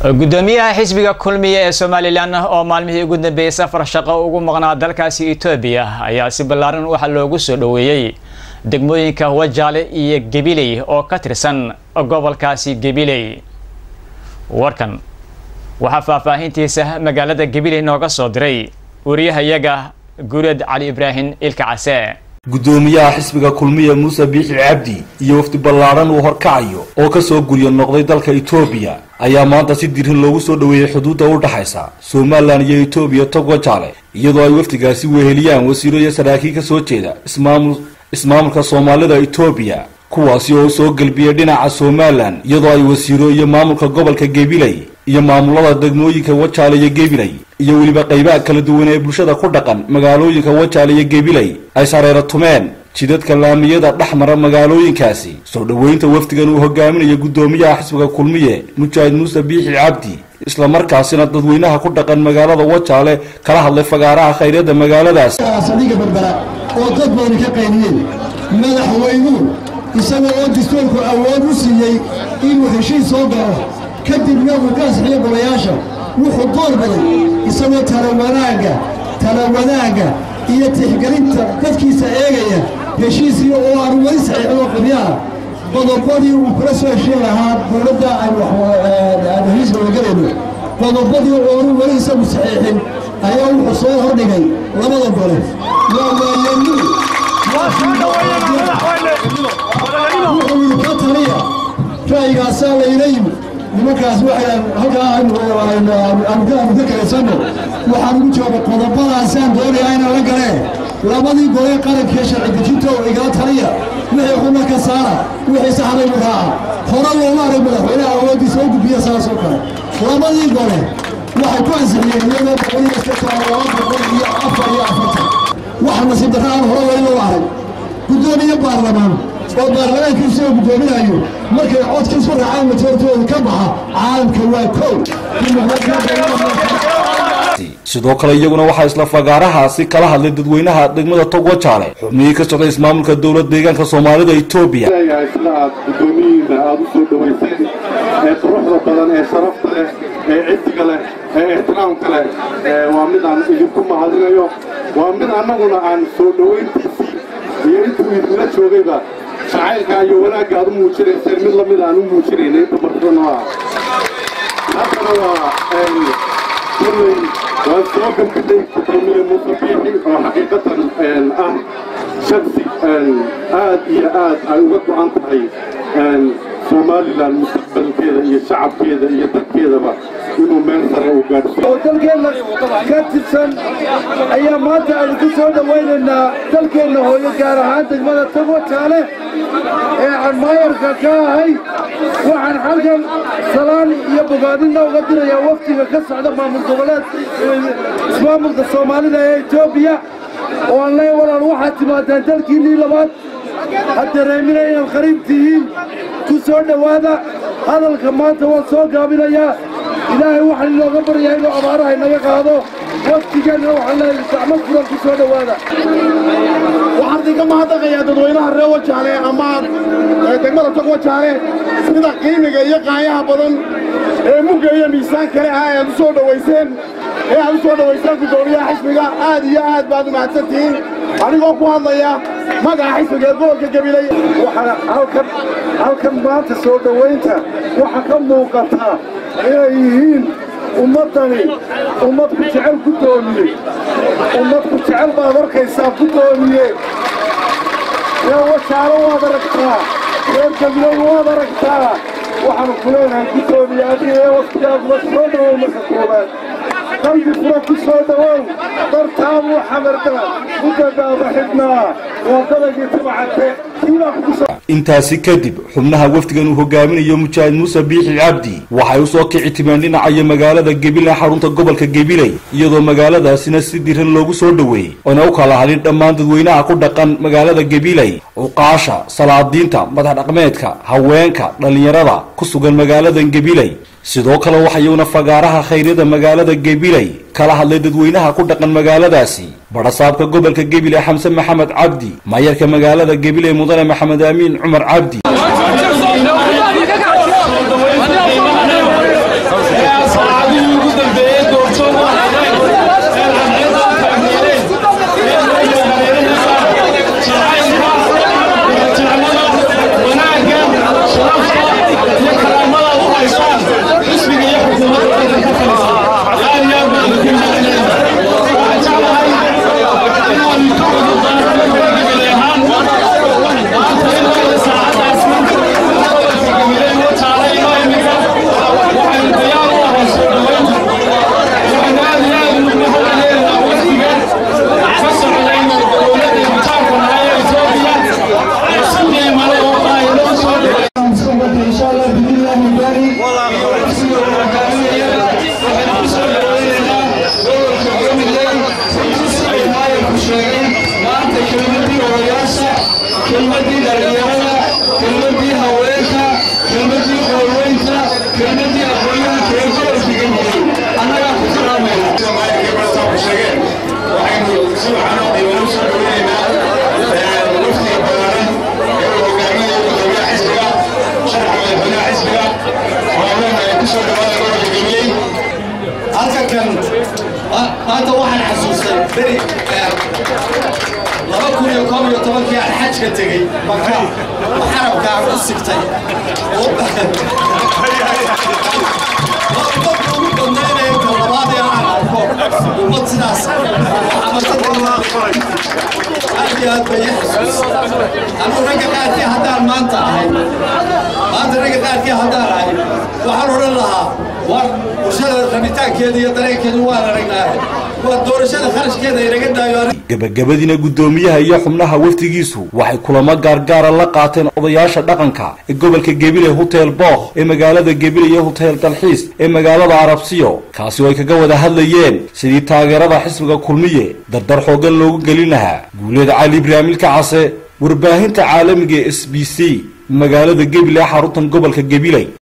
gudoomiyaha xisbiga kulmiya ee somalilan oo maalmihii ugu dambeeyey safar shaqo ugu maqnaa dalkaasi etoobiya ayaa si ballaaran waxaa loogu soo dhoweeyey degmooyinka wajaale iyo gabiley oo ka tirsan gobolkaasi gabiley warkan waxaa faahfaahintiisa magaalada gabiley nooga soo diray wariyahayaga guureed cali ibraahim ilka case gudoomiyaha xisbiga kulmiya muuse biixi cabdi iyo wafdi ballaadhan uu horkacayo oo kasoo guryo noqday dalka etoobiya ayaa maanta si dirin loogu soo dhoweeyey xuduudda u dhexaysa somalilan iyo etoobiya tog wajaale iyadoo ay wafdigaasi weheliyaan wasiiro iyo saraakiil ka soo jeeda ismaamul ismaamulka soomaalida etoobiya kuwaasi oo soo gelbiyey dhinaca somalilan iyadoo ay wasiiro iyo maamulka gobolka gabiley iyo maamulada degmooyinka wajaale iyo gabiley iyo weliba qaybaha kala duwan ee bulshada ku dhaqan magaalooyinka wajaale iyo gabiley ay sareero tumeen jidadka laamiyada dhex mara magaalooyinkaasi soo dhoweynta wafdigan uu hogaaminayo guddoomiyaha xisbiga kulmiye mujaahid muuse biixi cabdi islamarkaasina dadweynaha ku dhaqan magaalada wajaale kala hadlay fagaaraha khayryada magaaladaas saldhigga berbera oo dad badan ka qayniyeen madaxweynuhu isaga oo dastuurku awood u siiyey inuu heshiis soo galo kadibna uu ka asxiyo golayaasha wuxuu door baday isagoo talawanaagga talawanaagga iyo tixgelinta dadkiisa eegaya heshiisii oo aanu weli saxiixdo qabyaha qodobadii uu kula soo heshiin lahaa dowladda aanu heshiiska wadagelayno qodobadii oonu weli isagu saxiixin ayaa wuxuu soo hordhigay labada gole waa waayeennu wuxuu yidhi ka taliya ra'yigaasaa layla yimid nimankaas waxay halkaa aanu ka kalaysanno waxaan ugu jooga qodobadaasaan doonayaa inaan la galee labadii golee qarankee sharci dejinta oo igala taliya wixii xuna ka saara wixii saxdaynu raaca hore looma arag madaxweynaha awooddiisa u gudbiya saasoo kale labadii gole waxay ku ansixiyeen iyadoo boqoliyo sideetan laba boqol iyo afar iyo afartan waxa nasiib darra aan hore weli loo arag guddoomiye baarlamaan oo baarlamaankiisu oo guddoominayo markay codkiisu raacaan majoortooda ka baxa caalamka waa kow sidoo kale iyaguna waxaa isla fagaarahaasi kala hadlay dadweynaha degmada tog wajaale xubnihii ka socday ismaamulka dowlad deegaanka soomaalida etoobiya leeyahay sida aad guddoomiyiinna aad u soo dhowayseen ee quruxda badan ee sharafta leh ee ciddiga leh ee ixtiraamka leh waa mid aan idinku mahadinayo waa mid annaguna aan soo dhowayntiisii iyo intuu idinla joogayba jacaylka iyo wanaagga aad u muujinayseen mid lamid aan u muujinayna inta martana ah haddana waa kulley waan soo gabgadhay gudoomiye muuse biixi oo xaqiiqatan ah shaksi aad iyo aad ay uga go'an tahay somalilan mustaqbalkeeda iyo shacabkeeda iyo dadkeedaba inuu meel sare u gaadhsiiyo oo dalkeenna ka tirsan ayaa maanta aanu ku soo dhowaynaynaa dalkeenna hooyo gaar ahaan degmada tagwajaale ee aan maayarka ka ahay waxaan xalkan salaan iyo bogaadinna uga dirayaa wafdiga ka socda maamul goboleed ismaamulka soomaalida ee etoobiya oo aan leey walaal waxaad timaadaan dalkiinnii labaad ha dareemina inaad qariib tihiin ku soo dhowaada hadalka maanta waan soo gaabinayaa ilaahay waxaan inooga baryaa inuu abaaraha inaga qaado waftigeenna waxaan leeyahay gacmo furan ku soo dhowaada waxaan idinka mahadnaqayaa dadweynaha reer wajaale ama degmada tog wajaale sida qiimiga iyo qaayaha badan ee mugga iyo miisaan kale ah ee aad u soo dhowayseen ee aad u soo dhowayseen guddoomiyaha xisbiga aad iyo aad baad u mahadsan tihiin anigoo ku hadlaya magaca xisbiga ee gobolka gabiley waxaa halkan halkan maanta soo dhowaynta waxaa ka muuqataa inay yihiin ummaddani ummad ku jecel guddoomiye ummad ku jecel baad arkaysaa guddoomiye reer wajaalo waad aragtaa reer gabiley waad aragtaa waxaanu ku leenahay guddoomiye adiga ee waftigaaguba soo dhowow marka koowaad qalbi fura ku soo dhowow dartaabuu xamarda u dadaaba xidhnaa waa dadagii tabacate kiibaa kugu soo intaasi kadib xubnaha wafdigan uu hogaaminayo mujaahid muuse biixi cabdi waxay u soo kici timeen dhinacayo magaalada gabiley xarunta gobolka gabiley iyadoo magaaladaasina si diran loogu soo dhoweeyey oona u kala hadhin dhammaan dadweynaha ku dhaqan magaalada gabiley cuqaasha salaadiinta madax dhaqmeedka haweenka dhallinyarada ku sugan magaaladan gabiley sidoo kale waxayuuna fagaaraha khayryada magaalada gabiley kala hadlay dadweynaha ku dhaqan magaaladaasi badhasaabka gobolka gabiley xamse maxamed cabdi maayarka magaalada gabiley mudane maxamed aamiin cumar cabdi maanta waxaan xasuustay beri laba kun iyo koob iyo tobankii aan xajka tegey maka xarabka aan ku sigtay ummadda ugu badnaynaya ka labaad ee aan arko ummad sidaas aad iyo aad bay i xasuus anuu ragga qaarkii haddaan maanta ahay maanta ragga qaarkii haddaan ahay waxaan odhan lahaa war bulshada rabitaankeeda iyo dareenkeedu waan aragnaahe waa doorashada kharashkeeda inaga daayo gebagabadiina guddoomiyaha iyo xubnaha wafdigiisu waxay kulamo gaargaara la qaateen odayaasha dhaqanka ee gobolka gebile hotel bookh ee magaalada gebile iyo hotel dalxiis ee magaalada arabsiyo kaasi oo ay kaga wada hadlayeen sidii taageerada xisbiga kulmiye dardar xooggan loogu gelin lahaa guuleed cali ibraahimilka case warbaahinta caalamiga ee s b c magaalada gebile xaruntan gobolka gebile